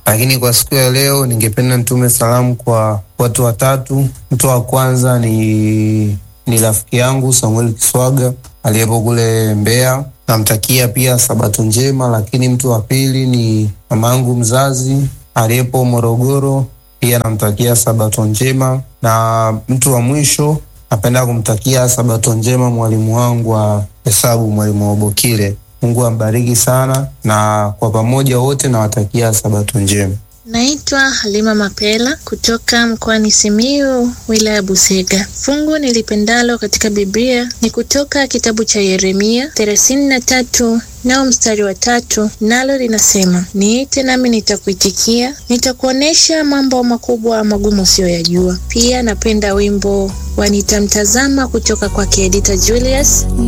lakini kwa siku ya leo ningependa nitume salamu kwa watu watatu. Mtu wa kwanza ni ni rafiki yangu Samuel Kiswaga aliyepo kule Mbeya, namtakia pia sabato njema. Lakini mtu wa pili ni mamangu mzazi aliyepo Morogoro, pia namtakia sabato njema. Na mtu wa mwisho napenda kumtakia sabato njema mwalimu wangu wa hesabu, mwalimu Obokile. Mungu ambariki sana, na kwa pamoja wote nawatakia sabato njema. Naitwa Halima Mapela kutoka mkoani Simiyu, wilaya ya Busega. Fungu nilipendalo katika Biblia ni kutoka kitabu cha Yeremia thelathini na tatu nao mstari wa tatu, nalo linasema niite nami nitakuitikia, nitakuonesha mambo makubwa magumu usiyoyajua. Pia napenda wimbo wa nitamtazama kutoka kwake Edita Julius.